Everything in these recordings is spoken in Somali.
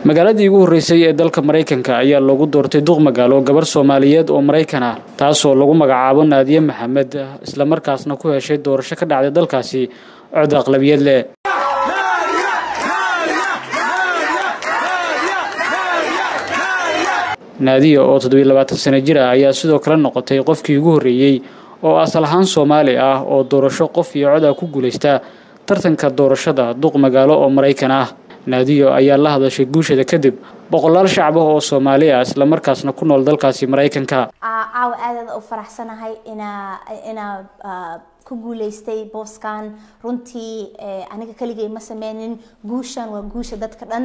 magaaladii ugu horreysay ee dalka maraykanka ayaa loogu doortay duq magaalo gabar soomaaliyeed oo maraykan ah taasoo lagu magacaabo naadiye maxamed islamarkaasna ku heshay doorasho ka dhacday dalkaasi cod aqlabiyad leh naadiya oo toddobiyo labaatan sano jir ah ayaa sidoo kale noqotay qofkii ugu horreeyey oo asal ahaan soomaali ah oo doorasho qof iyo cod ah ku guulaysta tartanka doorashada duq magaalo oo maraykan ah naadiyo ayaa la hadashay guusheeda kadib boqolaal shacab ah oo soomaali ah islamarkaasna ku nool dalkaasi maraykanka caawa aadaada u faraxsanahay inaa inaa ku guuleystay booskan runtii aniga keligay ma sameynin guushan waa guusha dadka dhan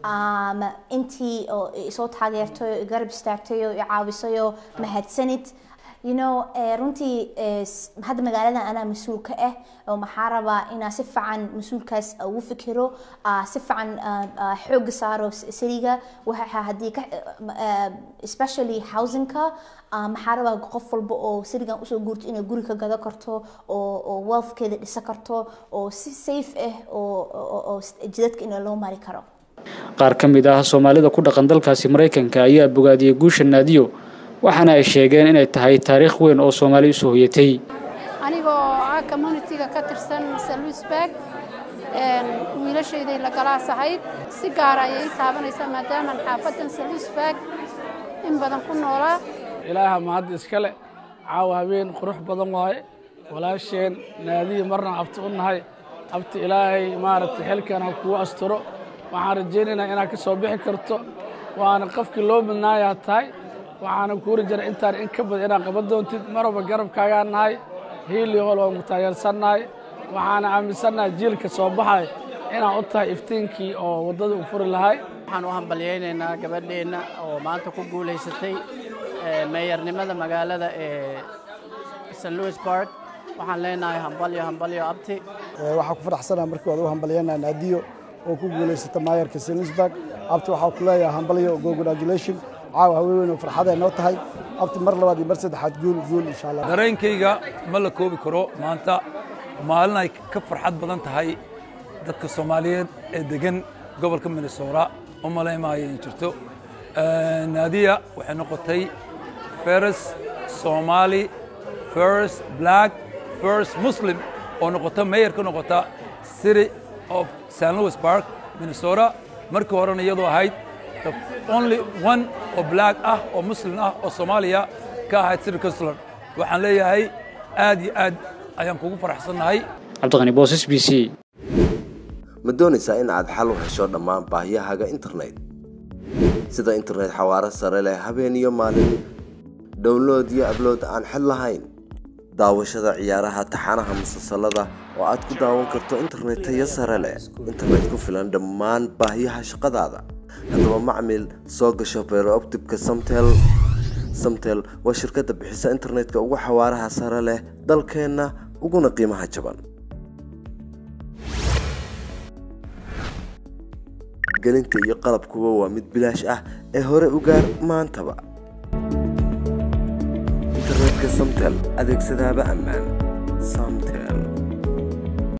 intii oo isoo taageertay oo garab istaagtay oo caawisayo mahadsanid you know runtii hadda magaaladan anaa mas-uul ka ah oo maxaa rabaa inaa si fiican mas-uulkaas ugu fikiro si fiican xooga saaro sariga waxa haddii ka especially housingka maxaa rabaa qof walba oo sarigan usoo guurto inay guri ka gado karto oo oo wealthkeeda dhisa karto oo si safe ah oo jidadka in loo mari karo qaar ka mid ah soomaalida ku dhaqan dalkaasi maraykanka ayaa bogaadiyey guusha naadiyo waxaana ay sheegeen inay tahay taariikh weyn oo soomaali usoo hoyatay anigoo ah communitiga ka tirsan saluisberg wiilashayday la galaas ahayd si gaara ayay ii taabanaysaa maadaamaan xaafadan saluisberg in badan ku noolaa ilaaha mahad iskale caawa habeen qurux badan waaye walaasheen naadiyi marna abti u nahay abti ilaahay maaragtay xilkan ha kuu asturo waxaan rajaynaynaa inaad ka soo bixi karto waana qofkii loo midnaayaa tahay waxaana kuuri jira intaan in ka badan inaad qaban doontid marwalba garabkaagaa nahay hiili hol waan ku taageersannahay waxaana aaminsannahay jiilka soo baxay inaad u tahay iftiinkii oo waddada u furi lahay waxaan u hambalyaynaynaa gabadheenna oo maanta ku guulaysatay meeyarnimada magaalada ee st louis bark waxaan leenahay hambalyo hambalyo abti waxaa ku faraxsanaa markii waad u hambalyaynaa naadiyo oo ku guulaysata maayarka st louis bark abti waxaa ku leeyahay hambalyo congratulation caawa haweenweyn oo farxaday noo tahay abti mar labaad iyo mar saddexaad guul guul insha allah dareenkayga ma la koobi karo maanta maalin ay ka farxad badan tahay dadka soomaaliyeed ee degan gobolka minnesota u malaymaayo in jirto naadiya waxay noqotay first somali first black first muslim oo noqota mayor ka noqota city of st louis park minnesota markii horena iyadoo ahayd only one oo black ah oo muslim ah oo soomaaliya ka ahayd city councilor waxaan leeyahay aad iyo aad ayaan kugu faraxsannahay cabdiqani boosas b c ma doonaysaa in aad xal u hesho dhammaan baahiyahaaga internet sida internet xawaaro sare leh habeen iyo maalin download iyo ablood aan xid lahayn daawashada ciyaaraha taxanaha musalsalada oo aad ku daawan karto internet tayo sare leh internet ku filan dhammaan baahiyaha shaqadaada haddaba macmil soo gasho beerooptibka samtel samtel waa shirkadda bixisa internetka ugu xawaaraha sare leh dalkeenna uguna qiimaha jaban gelinta iyo qalabkuba waa mid bilaash ah ee hore u gaar maantaba internetka samtel adeegsadaaba ammaan